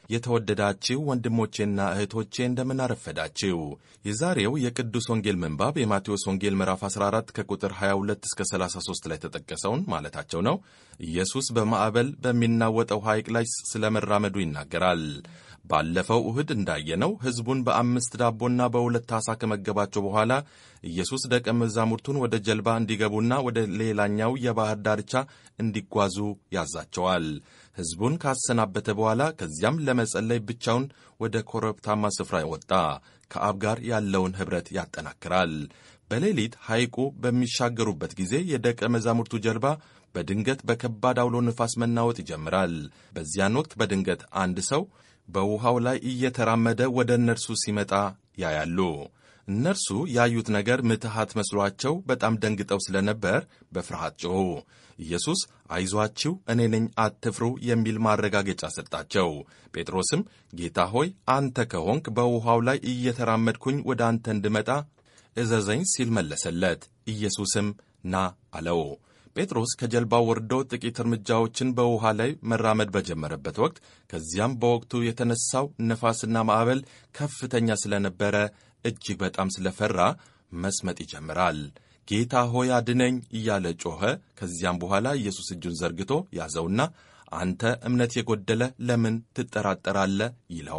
የተወደዳችሁ ወንድሞቼና እህቶቼ እንደምን አረፈዳችሁ። የዛሬው የቅዱስ ወንጌል ምንባብ የማቴዎስ ወንጌል ምዕራፍ 14 ከቁጥር 22 እስከ 33 ላይ ተጠቀሰውን ማለታቸው ነው። ኢየሱስ በማዕበል በሚናወጠው ሐይቅ ላይ ስለመራመዱ ይናገራል። ባለፈው እሁድ እንዳየነው ሕዝቡን በአምስት ዳቦና በሁለት ዓሣ ከመገባቸው በኋላ ኢየሱስ ደቀ መዛሙርቱን ወደ ጀልባ እንዲገቡና ወደ ሌላኛው የባሕር ዳርቻ እንዲጓዙ ያዛቸዋል። ሕዝቡን ካሰናበተ በኋላ ከዚያም ለመጸለይ ብቻውን ወደ ኮረብታማ ስፍራ ወጣ። ከአብ ጋር ያለውን ኅብረት ያጠናክራል። በሌሊት ሐይቁ በሚሻገሩበት ጊዜ የደቀ መዛሙርቱ ጀልባ በድንገት በከባድ አውሎ ንፋስ መናወጥ ይጀምራል። በዚያን ወቅት በድንገት አንድ ሰው በውሃው ላይ እየተራመደ ወደ እነርሱ ሲመጣ ያያሉ። እነርሱ ያዩት ነገር ምትሃት መስሏቸው በጣም ደንግጠው ስለነበር በፍርሃት ጮኹ። ኢየሱስ አይዟችሁ፣ እኔ ነኝ፣ አትፍሩ የሚል ማረጋገጫ ሰጣቸው። ጴጥሮስም ጌታ ሆይ አንተ ከሆንክ በውሃው ላይ እየተራመድኩኝ ወደ አንተ እንድመጣ እዘዘኝ ሲል መለሰለት። ኢየሱስም ና አለው። ጴጥሮስ ከጀልባው ወርዶ ጥቂት እርምጃዎችን በውሃ ላይ መራመድ በጀመረበት ወቅት ከዚያም በወቅቱ የተነሳው ነፋስና ማዕበል ከፍተኛ ስለነበረ እጅግ በጣም ስለፈራ መስመጥ ይጀምራል። ጌታ ሆይ አድነኝ እያለ ጮኸ። ከዚያም በኋላ ኢየሱስ እጁን ዘርግቶ ያዘውና አንተ እምነት የጎደለ ለምን ትጠራጠራለህ? ይለዋል።